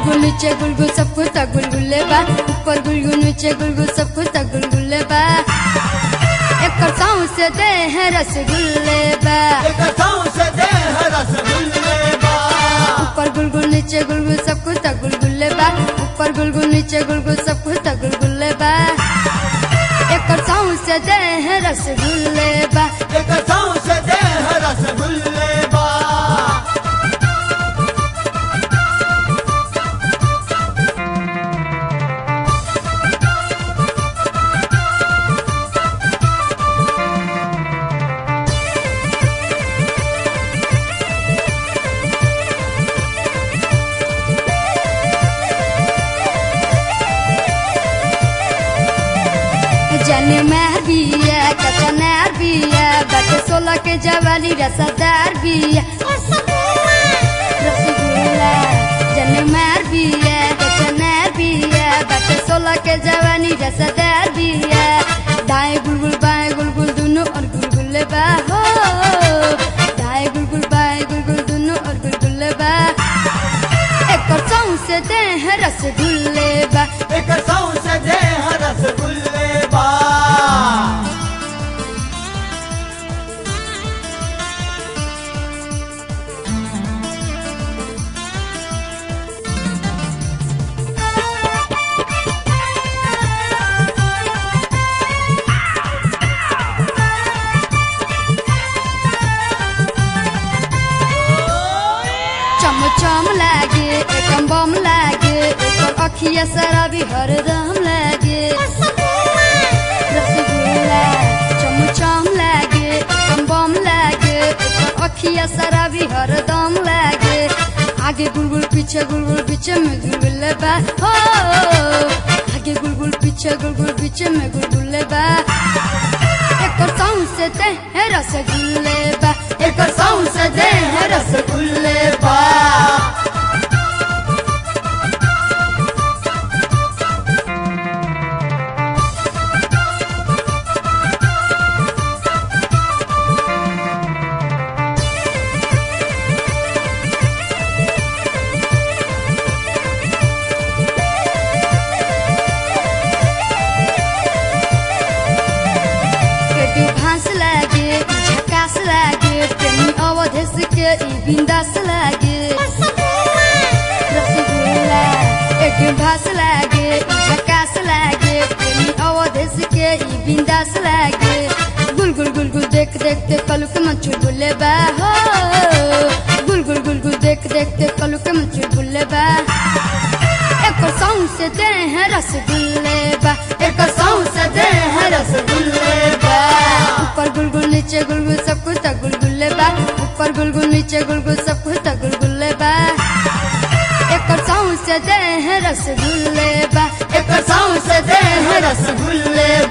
गुलगुल नीचे गुलगुल सब कुछ त गुलगुले बा ऊपर गुलगुल नीचे गुलगुल सब कुछ त गुलगुले बा एकर साँव से दे है रसगुल्ले बा एक सौंसे देह रसगुल्ले बा ऊपर गुलगुल नीचे गुलगुल सब कुछ त गुलगुले बा ऊपर गुलगुल नीचे गुलगुल सब कुछ त गुलगुले बा एकर साँव से दे है रसगुल्ले बा एक सौंसे देह रसगुल्ले बा जने महर बिया कचनार बिया बटे सोलह के जवानी रसदार बिया रसगुल्ला जने महर बिया कचनार बिया बटे सोलह के जवानी रसदार बिया दाएं गुलगुल बाएं गुलगुल दोनों और गुलगुल्ले बा हो दाएं गुलगुल बाएं गुलगुल दोनों और गुलगुल्ले बा एक सौं से दे है रसगुल्ले बा एक सौंसे देह रसगुल्ले बा चम चम लागे एकम बम लागे एकर अखिया शराबी हरदम लागे रसगुल्ला चम चम लागे एकम बम लागे एकर अखिया शराबी हरदम लागे आगे गुलगुल पीछे गुलगुल पीछे में गुलगुल बा हो आगे गुलगुल पीछे गुलगुल पीछे में गुलगुल बा एकर सौं से दे है रसगुल्ले बा एकर सौं से दे है रसगुल्ले बा पेटी भांस लागे ई झकास लागे प्रेमी अवधेश के ई बिंदास लागे रसगुल्ला एक भांस लागे ई झकास लागे प्रेमी अवधेश के ई बिंदास लागे गुल गुल गुल गुल देख देख के कलू के मन चुलबुले बा हो गुल गुल गुल गुल देख देख के कलू के मन चुलबुले बा एक सौं से दे है रसगुल्ले बा एक सौं से दे है रसगुल्ले बा ऊपर गुलगुल नीचे गुलगुल सब कुछ तक गुलगुल्ले बा ऊपर गुलगुल नीचे गुलगुल सब कुछ तक गुलगुल्ले बा एक सौं से दे है रसगुल्ले बा एक सौं से दे है रसगुल्ले